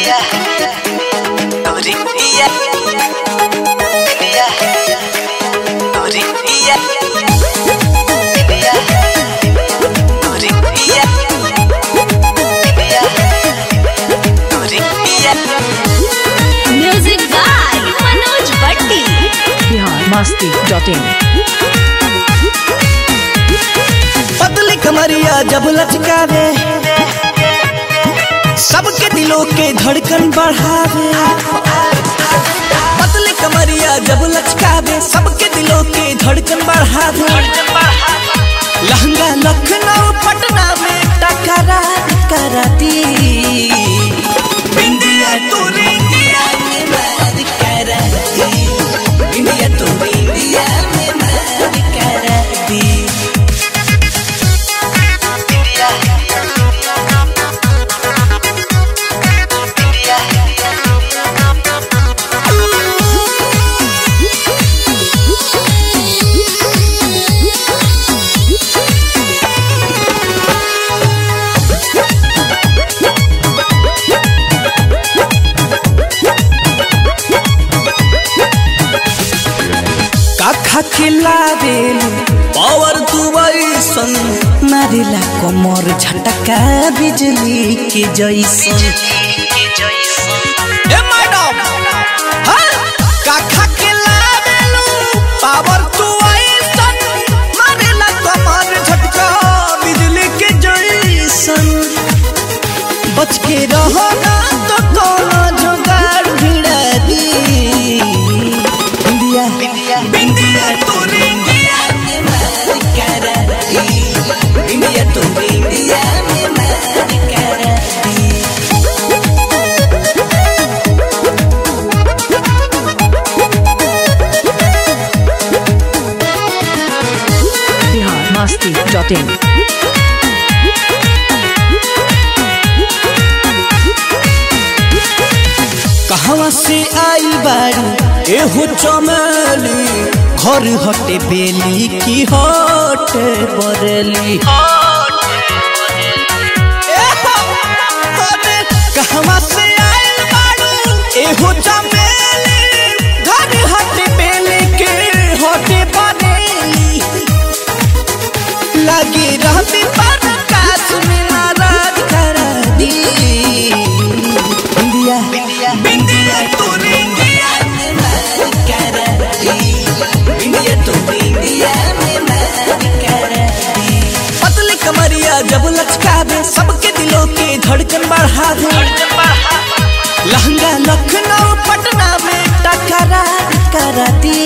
India, Tori India, India, Tori India, India, Tori India, India, Tori India. Music by Manoj Bhatti Bihar Masti dot in पतली कमरिया जब लचकावे सबके दिलों के धड़कन बढ़ावे पतली कमरिया जब लचकावे सबके दिलों के धड़कन बढ़ावे लहंगा लखनऊ पटना में टकरा कराती इंडिया तो इंडिया में मार कराती इंडिया तो इंडिया में मार कराती India, India, काखा खिलावेलू पावर दुबैसन मारेला कमर झटका बिजली के जैसन ए मैडम हाँ काखा खिलावेलू पावर दुबैसन मारेला कमर झटका बिजली के जैसन बच के रहो ना तो कोनो जुगाड़ भिड़ा दी इंडिया India. इंडिया तो इंडिया में मार कराती इंडिया तो इंडिया में मार कराती बिहार मस्ती डॉट इन कहवा से आई बाड़ी एहो चमेली घर हटे बेली की हटे बरेली एहो, अरे कहवा से आइल बाड़ू एहो चमेली घर हटे बेली के हटे बरेली लगी रहती पर काश में नाराज कर दी इंडिया India. इंडिया तो इंडिया में मार कराती इंडिया तो इंडिया में मार कराती पतली कमरिया जब लचकावे सबके दिलों के धड़कन बढ़ावे लहंगा लखनऊ पटना में टकरा कराती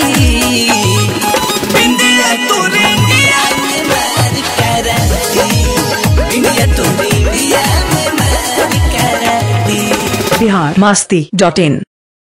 इंडिया तो इंडिया में मार कराती इंडिया तो इंडिया में मार कराती बिहार मस्ती डॉट इन